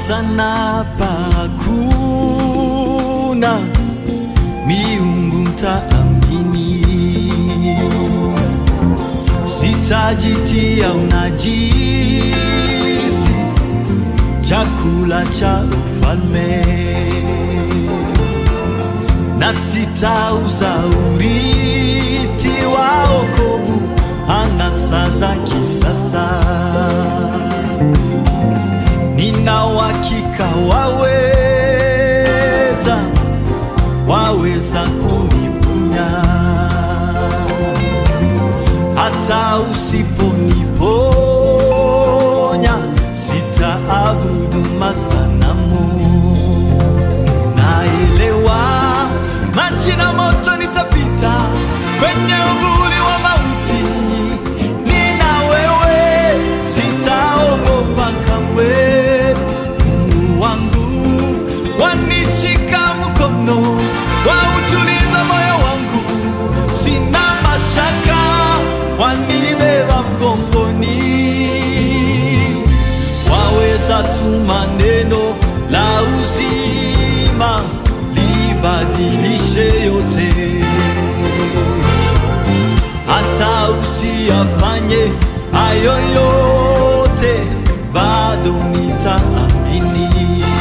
sasa napakuna miungu mtaamini, sitajitia unajisi chakula cha ufalme na sitauza urithi wa wokovu anasa za kisasa. Nina uhakika waweza, waweza kuniponya hata usiponiponya, sitaabudu masanamu. Naelewa maji na moto nitapita kwenye uvuli wa mauti, nina wewe, sitaogopa kamwe. Mungu wangu wanishika mkono, wautuliza moyo wangu, sina mashaka, wanibeba mgongoni waweza tuma neno la uzima libadilishe yote, hata usiyafanye hayo yote, bado nitaamini.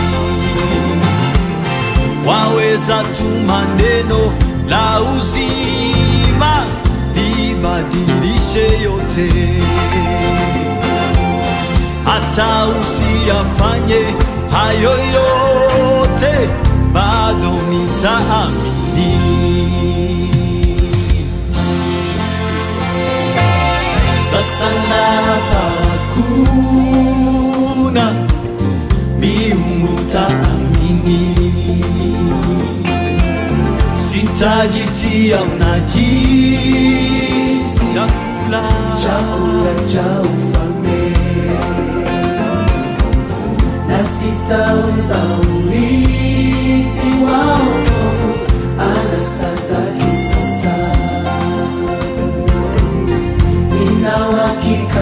Waweza tuma neno la uzima libadilishe yote hata usiyafanye hayo yote, bado nitaamini. Sasa napakuna miungu taamini, sitajitia unajisi chakula chakula cha ufalme na sitauza urithi wa wokovu anasa za kisasa. Nina uhakika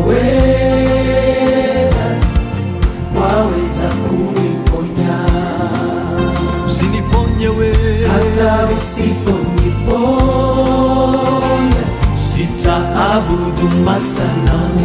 waweza, waweza kuniponya usiniponye wewe hata visiponiponya, sitaabudu masanamu.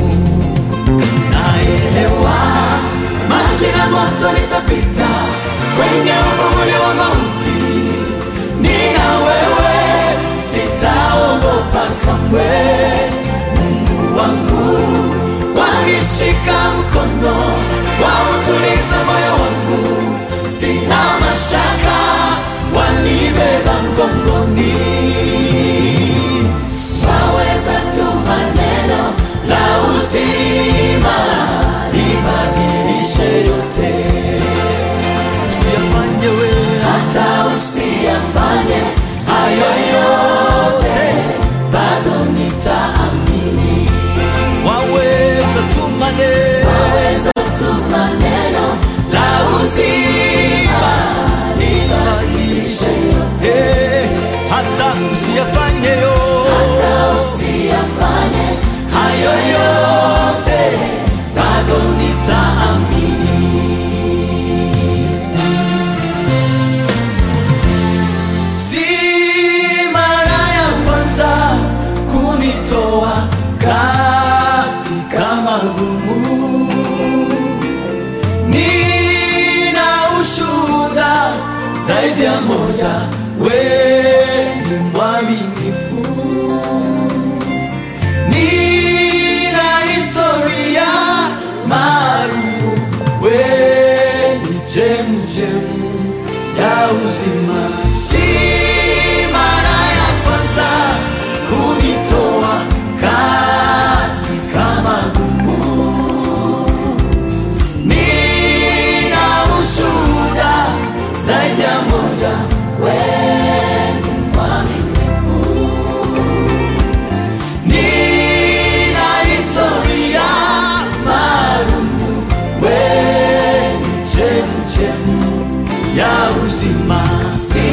naelewa maji na moto nitapita kwenye uvuli wa mauti, nina wewe, sitaogopa kamwe. Mungu wangu wanishika mkono, wautuliza moyo wangu, sina mashaka, wanibeba mgongoni waweza tuma neno la uzima libadilishe yote, Usiyafanye wewe hata usiyafanye hayo yote, bado nitaamini. waweza tuma neno Waweza tuma neno la uzima libadilishe yote, Eh, hata usiyafanye yo hata usiyafanye hayo yote, bado nitaamini. Si mara ya kwanza kunitoa katika magumu, nina ushuhuda zaidi ya moja, wewe ni mwaminifu. Nina historia maalumu, wewe ni chemchemu ya uzima. Si mara ya kwanza kunitoa katika magumu, nina ushuhuda zaidi ya moja, wewe ni mwaminifu. Nina historia maalumu, wewe ni chemchemu ya uzima. Si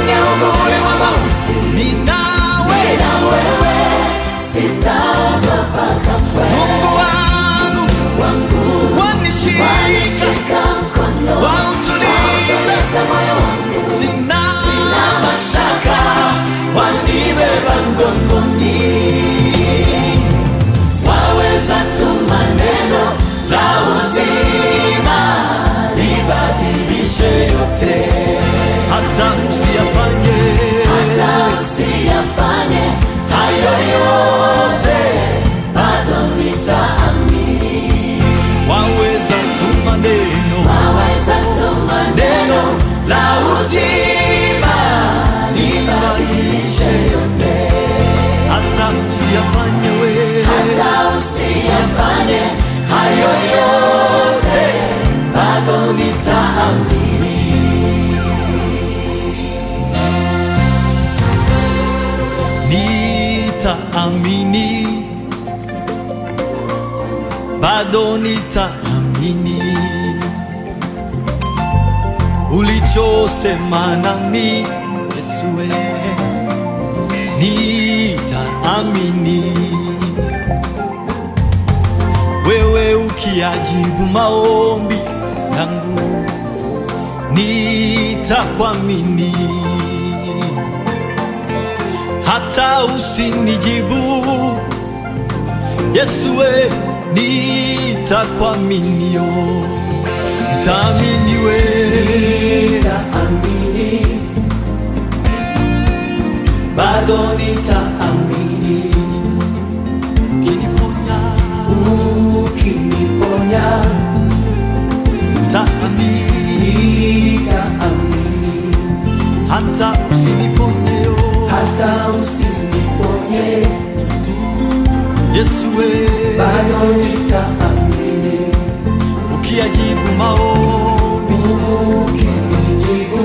kwenye uvuli wa mauti ni nawe na wewe sitaogopa kamwe Mungu wangu wangu wanishika wanishika mkono wautuliza wautuliza moyo wangu sina sina mashaka wanibeba mgongoni waweza tu maneno la uzima libadilishe yote hata usiyafanye hata usiyafanye hayo yote bado nitaamini waweza tu maneno waweza tu maneno la uzima libadilishe yote hata usiyafanye we hata usiyafanye hayo yote bado nitaamini nitaamini bado nitaamini ulichosema nami Yesue nitaamini wewe ukiajibu maombi yangu nitakwamini hata usinijibu Yesue nitakuaminio ntaamini we nitaamini bado nitaamini ukiniponya ukiniponya ntaamini nitaamini hata usiniponyeyo hata usiniponye Yesue bado nitaamini ukiajibu maombi ukinijibu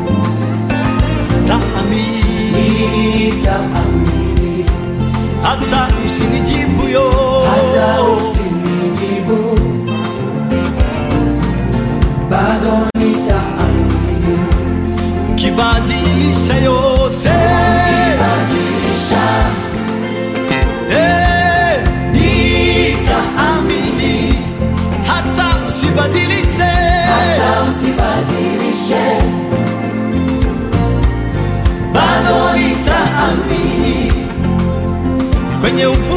ntaamini nitaamini hata usinijibu yo hata usinijibu bado nitaamini kibadilisha yote badilisha Eh, nitaamini hata usibadilishe hata usibadilishe bado nitaamini kwenye ufu